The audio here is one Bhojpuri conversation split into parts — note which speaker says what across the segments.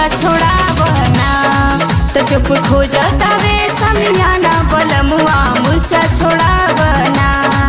Speaker 1: छोड़ावना तो चुप खो जातावे समियाना बलमुआ मुर्चा छोड़ावना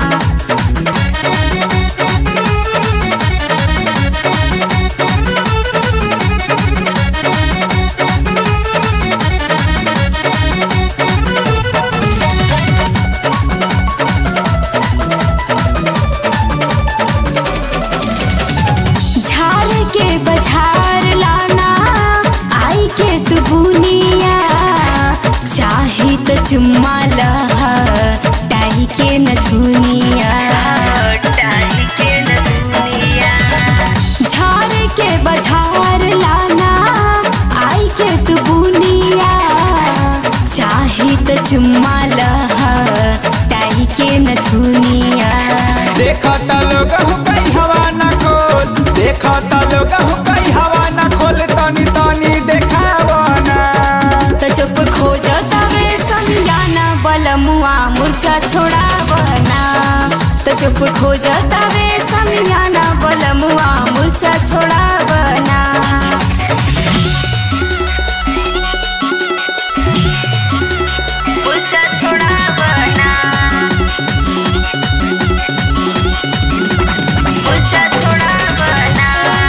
Speaker 1: झाड़ के बझार लाना आई के तू बुनिया चाही तो चुम्मा लह टाही के न दुनिया टाही के न दुनिया झाड़ के बझार लाना आई के तू बुनिया चाही तो चुम्मा लह टाही के न दुनिया
Speaker 2: देखत लोग हो कई हवा न खोल देखत लोग हो कई हवा न खोल तनी तनी देखावना
Speaker 1: तो चुप खो जातावे समझाना बलमुआ मुर्चा छोड़ावना तो चुप खो जातावे समझाना बलमुआ मुर्चा छोड़ावना मुर्चा छोड़ावना मुर्चा छोड़ावना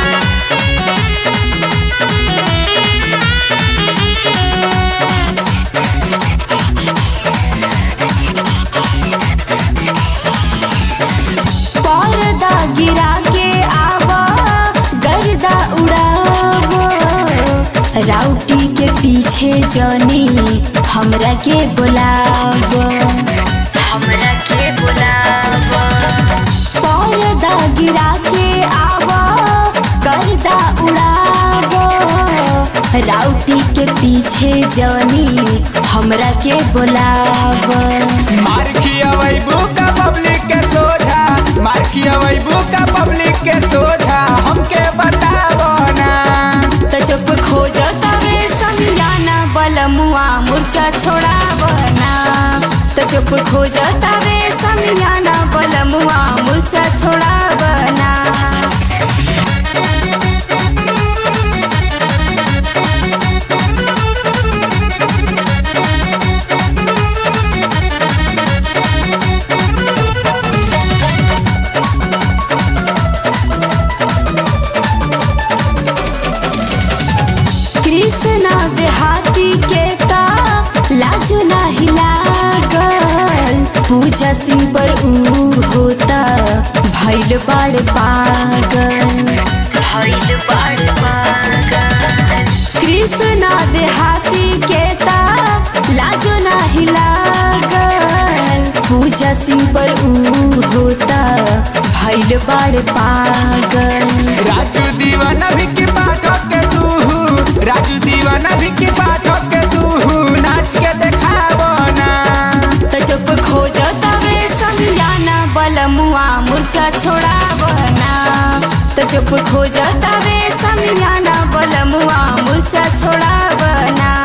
Speaker 1: पर्दा गिरा के आवा गर्दा उड़ावो राउटी के पीछे जनी हमरा के बुलावो हमरा के बुलावो पर्दा गिरा के आवा गर्दा उड़ावो राउटी के पीछे जनी हमरा के बुलावो
Speaker 2: मार खियावैबू का पब्लिक के सोझा मार खियावैबू का पब्लिक के सोझा हमके बतावना
Speaker 1: तो चुप खो जातावे समझाना बलमुआ मुर्चा छोड़ावना तो चुप खो जातावे समझाना बलमुआ मुर्चा छोड़ावना कृष्णा देहाती के ता लाजो नाही लागल पूजा सिंह पर ऊ होता भैल बाड़ पागल भैल बाड़ पागल कृष्णा देहाती के ता लाजो नाही लागल पूजा सिंह पर ऊ होता भैल बाड़ पागल
Speaker 2: राजू दीवाना भी की पाठक के तू राजू दीवाना भी की पाठक के तू नाच के देखावना
Speaker 1: तो चुप खो जातावे समझाना बलमुआ मुर्चा छोड़ावना तो चुप खो जातावे समझाना बलमुआ मुर्चा छोड़ावना